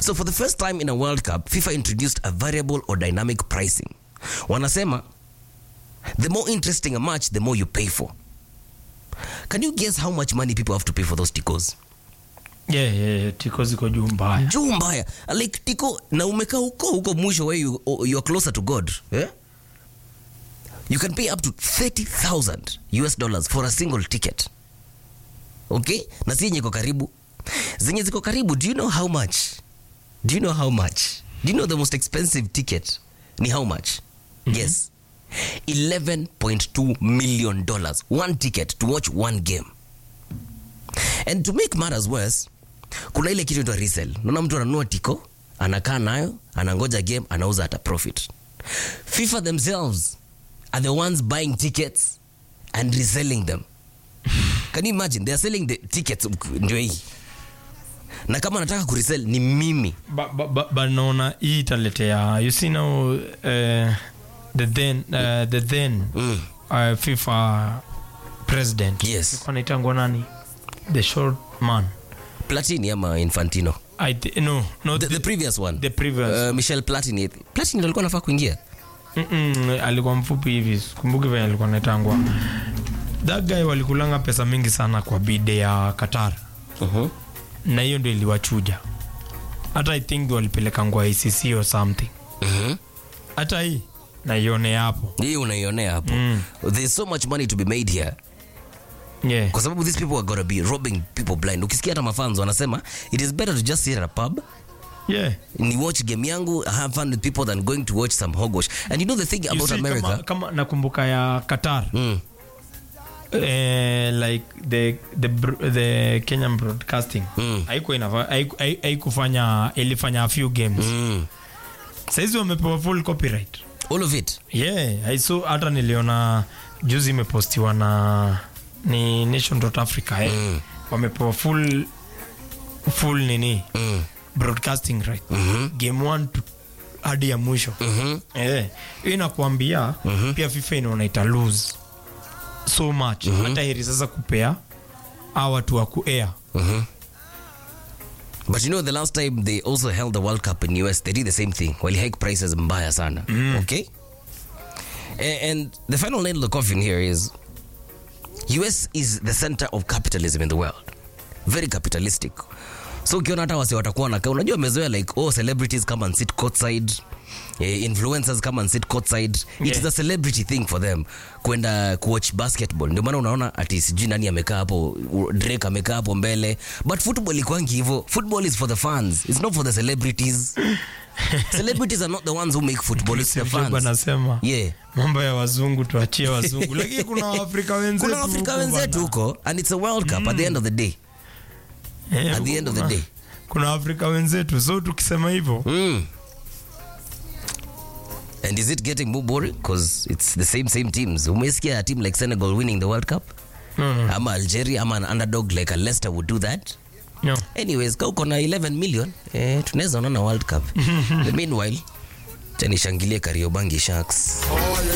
So for the first time in a World Cup, FIFA introduced a variable or dynamic pricing. Wanasema the more interesting a match, the more you pay for. Can you guess how much money people have to pay for those ticos? yeah, yeah, yeah, tiko ziko juu mbaya juu mbaya like tiko na umekaa huko huko mwisho where you, you are closer to god eh? you can pay up to 30000 us dollars for a single ticket okay na si yenye iko karibu zenye ziko karibu do you know how much do you know how much do you know the most expensive ticket ni how much yes 11.2 million dollars one ticket to watch one game and to make matters worse kuna ile kitu inaitwa resell naona mtu ananunua tiko anakaa nayo anangoja game anauza hata profit fifa themselves are the ones buying tickets and reselling them can you imagine they are selling the tickets ndio hii na kama nataka kuresell ni mimi Ba- ba- ba- but naona hii italetea you see now uh, the then uh, the then mm. uh, fifa president Yes. Alikuwa anaitangwa nani the short man platini ama infantino I th- no no the, the, the previous one the previous uh, michel platini platini ndo alikuwa anafaa kuingia Mm-mm, alikuwa mfupi hivi kumbuki venye alikuwa naitangwa that guy walikulanga pesa mingi sana kwa bide ya qatar uh-huh. na hiyo ndio iliwachuja hata i think walipeleka ngwa icc or something uh-huh. hata hii naione hapo hii unaionea hapo Mm. there's so much money to be made here yeah. kwa sababu these people are gonna be robbing people blind ukisikia hata mafans wanasema it is better to just sit at a pub yeah. ni watch game yangu have fun with people than going to watch some hogosh and you know the thing You about see, america kama, kama nakumbuka ya qatar mm. eh, like the, the, br- the kenyan broadcasting Mm. haikuwa inafa- haiku- hai- haikufanya ilifanya a few games Mm. saizi wamepewa full copyright all of it yeah I saw hata niliona juzi imepostiwa na ni nation dot africa eh. Mm. wamepewa full full nini mm. broadcasting right Mhm. game one to hadi ya mwisho Mhm. eh, hiyo inakuambia pia fifa inaona ita lose so much hata heri sasa kupea a watu wa kuair Mhm. but you know the last time they also held the world cup in us they did the same thing wali hike prices mbaya sana okay A- and the final nail of the coffin here is us is the center of capitalism in the world very capitalistic so ukiona hata wasi watakuwa nakaa unajua wamezoea like oh celebrities come and sit courtside eh, influencers come and sit courtside it Yeah. is a celebrity thing for them kwenda kuwatch basketball ndio maana unaona ati sijui nani amekaa hapo u- drake amekaa hapo mbele but football ikwangi hivyo football is for the fans it's not for the celebrities celebrities are not the ones who make football it's the Job fans anasema yeah mambo ya wazungu tuachie wazungu lakini kuna waafrika wenzetu kuna afrika huku wenzetu bana. huko and it's a world cup at the end of the day Eh, at the end of the kuna- day kuna afrika wenzetu so tukisema hivyo Mm. And is it getting more boring? Because it's the same same teams. Umesikia a team like Senegal winning the World Cup? no, no, Ama Algeria, ama an underdog like a Leicester would do that? no. Anyways, ka uko na 11 million, eh, tunaweza onana World Cup. The meanwhile, cha nishangilie Kariobangi Sharks.